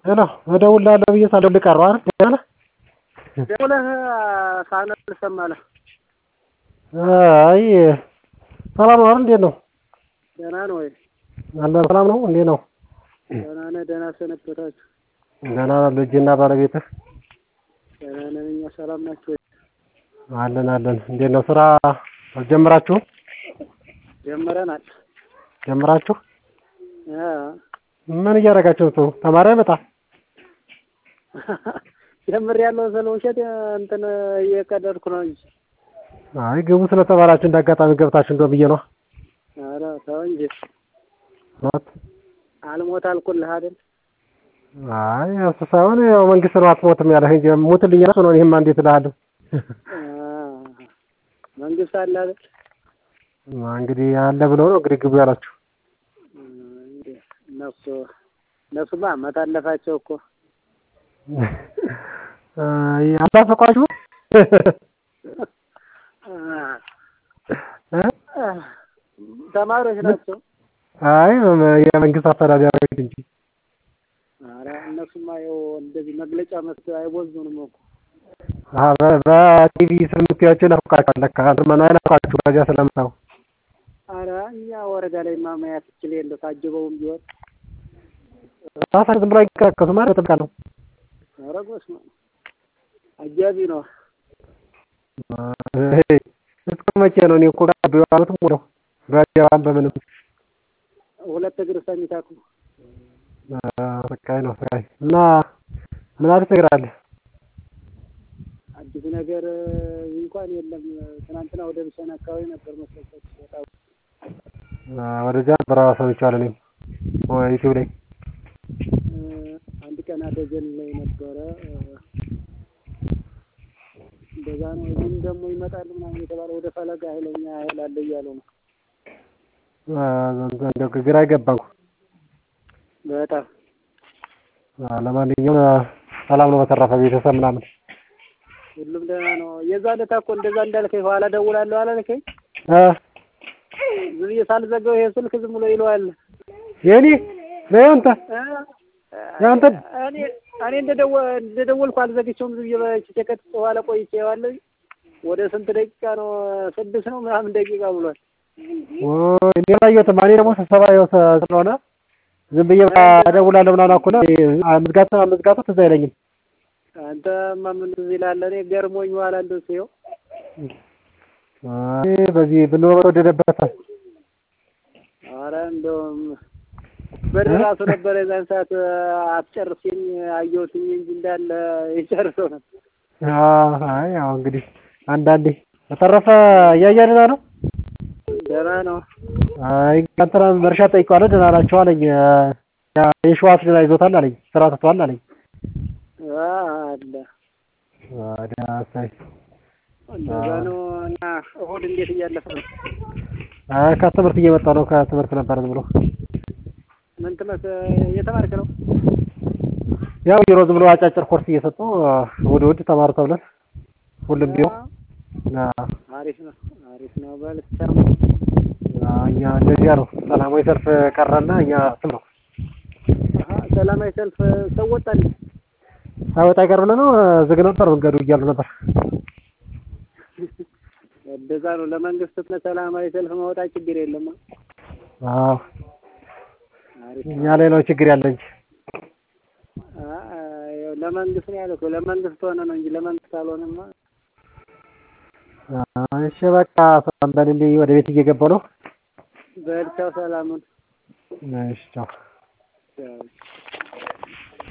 ሄሎ እደውልልሃለሁ ብዬ ሳልደውልልህ ቀረሁ አይደል ደህና ነህ ደውለህ ሳልመልስ አለ አይ ሰላም ነው አይደል እንዴት ነው ደህና ነው ወይ አለን ሰላም ነው እንዴት ነው ደህና ነህ ደህና ሰነበታችሁ ደህና ልጅና ባለቤትህ ደህና ነን እኛ ሰላም ናችሁ ወይ አለን አለን እንዴት ነው ስራ አልጀመራችሁም ጀምረናል ጀምራችሁ እ ምን እያደረጋችሁ ነው ተማሪ አይመጣም ጀምሬያለሁ ስለ ውሸት እንትን እየቀለድኩ ነው እንጂ አይ ግቡ ስለተባላችሁ እንደ አጋጣሚ ገብታችሁ እንደው ብዬ ነዋ ኧረ ተው እንጂ እውነት አልሞት አልኩልህ አይደል አይ እሱ ሳይሆን ያው መንግስት ነው አትሞትም ያለህ እንጂ ሙትልኝ እራሱ ነው እኔማ እንዴት እልሃለሁ እ መንግስት አለ አይደል እንግዲህ አለ ብለው ነው እንግዲህ ግቡ ያላችሁ እንዴ እነሱ እነሱማ አመት አለፋቸው እኮ አይ አልናፈቋችሁም እ ተማሪዎች ናቸው አይ የመንግስት አስተዳዳሪዎች እንጂ ኧረ እነሱማ ይኸው እንደዚህ መግለጫ መስጠት አይቦዙንም እኮ በቲቪ ስለምታዩዋቸው ይናፍቃችኋል ለካ አንተማ አይናፍቃችሁም በዚያ ስለምታዩ ኧረ እኛ ወረዳ ላይማ ማየት ትችል የለ ታጅበውም ቢሆን ራሳቸው ዝም ብለው አይንቀሳቀሱም አይደል በጥብቅ ነው ኧረ በስመ አብ አጃቢ ነው እስከ መቼ ነው እኔ እኮ በዓመቱም ሙሉ በአጀባም በምንም ሁለት እግር ሰሚታኩ ስቃይ ነው ስቃይ እና ምን አዲስ ነገር አለ አዲስ ነገር እንኳን የለም ትናንትና ወደ ብሰን አካባቢ ነበር መሰለኝ በጣም ወደዚያ ነበር ሰምቼዋለሁ እኔም ዩቲዩብ ላይ አንድ ቀን አደጀን ላይ ነበረ እንደዛ ነው እዚህም ደግሞ ይመጣል ምናምን የተባለ ወደ ፈለገ ኃይለኛ ኃይል አለ እያሉ ነው እንደው ግራ አይገባም በጣም ለማንኛውም ሰላም ነው በተረፈ ቤተሰብ ምናምን ሁሉም ደህና ነው የዛ ዕለት እኮ እንደዛ እንዳልከኝ ኋላ እደውላለሁ አላልከኝ ዝም ብዬ ሳልዘጋው ይሄ ስልክ ዝም ብሎ ይለዋል የኔ ነው ያንተ ያንተ እኔ እኔ እንደደወልኩ አልዘግቼውም ዝም ብዬ በቼከት በኋላ ቆይቼ ዋለሁ ወደ ስንት ደቂቃ ነው ስድስት ነው ምናምን ደቂቃ ብሏል እኔ አላየሁትም እኔ ደግሞ ስብሰባ ስለሆነ ዝም ብዬ እደውላለሁ ምናምን አልኩና መዝጋቱ መዝጋቱ ትዝ አይለኝም አንተማ ምን ትዝ ይልሃል እኔ ገርሞኝ ኋላ እንደው ሲየው በዚህ ብንኖር ወደደበት ኧረ እንደውም ብር ራሱ ነበረ የዛን ሰዓት አትጨርሲኝ አየሁትኝ እንጂ እንዳለ የጨርሰው ነበር አይ ያው እንግዲህ አንዳንዴ በተረፈ እያየንና ነው ደህና ነው አይ እንትና መርሻ ጠይቀዋለሁ ደህና ናቸው አለኝ የሸዋስ ደህና ይዞታል አለኝ ስራ ትቷል አለኝ አለ ደህና ሳይ እንደዛ ነው እና እሑድ እንዴት እያለፈ ነው አይ ከትምህርት እየመጣሁ ነው ከትምህርት ነበር ዝም ብሎ ምን ትምህርት እየተማርክ ነው ያው ቢሮ ዝም ብሎ አጫጭር ኮርስ እየሰጡ እሑድ እሑድ ተማሩ ተብለን ሁሉም ቢሮ አሪፍ ነው አሪፍ ነው በል እኛ እንደዚያ ነው ሰላማዊ ሰልፍ ቀረና እኛ ስም ነው ሰላማዊ ሰልፍ ሰው ወጣል ሳይወጣ አይቀር ብለህ ነው ዝግ ነበር መንገዱ እያሉ ነበር እንደዛ ነው ለመንግስት ሰላማዊ ሰልፍ ማውጣት ችግር የለም አዎ እኛ ላይ ነው ችግር ያለ እንጂ ለመንግስት ነው ያልኩህ ለመንግስት ሆነ ነው እንጂ ለመንግስት አልሆነማ እሺ በቃ ሰላም በልልኝ ወደ ቤት እየገባሁ ነው በል ቻው ሰላሙን እሺ ቻው